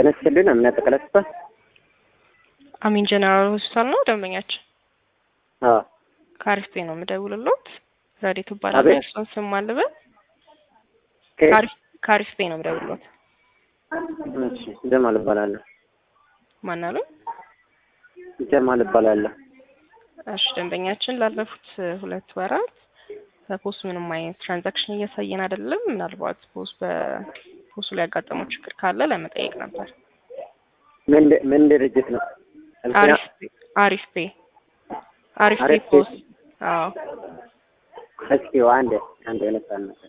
ጤና ይስጥልን እምነት ተቀለስቷል። አሚን ጀነራል ሆስፒታል ነው ደንበኛችን። አዎ ከአሪፍ ነው የምደውልሎት። ረዴት እባላለሁ። አቤት። የእርሶን ስም አልበል። ከየት? ከአሪፍ ከአሪፍ ነው የምደውልሎት። እሺ ጀማል እባላለሁ። ማን አሉ? ጀማል እባላለሁ። እሺ ደንበኛችን ላለፉት ሁለት ወራት በፖስት ምንም አይነት ትራንዛክሽን እያሳየን አይደለም። ምናልባት ፖስት በፖስቱ ላይ ያጋጠመው ችግር ካለ ለመጠየቅ ነበር። ምን ድ- ምን ድርጅት ነው? አሪፍ ፔ- አሪፍ ፔ አሪፍ ፔ አሪፍ ፔ። ፖስት። አዎ እስኪ አንድ አንድ አይነት ሳነሳ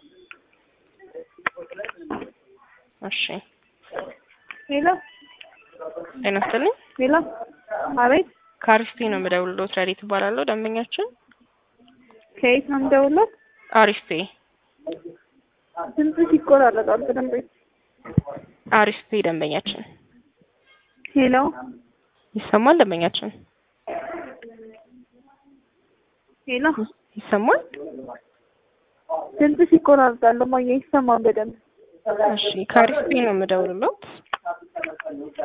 እሺ ሄሎ ጤና ይስጥልኝ። ሄሎ፣ አቤት። ከአሪፍ ፔ ነው የምደውልሎት። ረዴት እባላለሁ። ደንበኛችን ከየት ነው የምደውልዎት? አሪፍ ፔ ድምፅሽ ይቆራረጣል በደንብ። አሪፍ ፔ ደንበኛችን ሄሎ፣ ይሰማል። ደንበኛችን ሄሎ፣ ይሰማል። ድምፅሽ ይቆራረጣል። እማዬ ይሰማል በደንብ። እሺ ከአሪፍ ፔ ነው የምደውልሎት።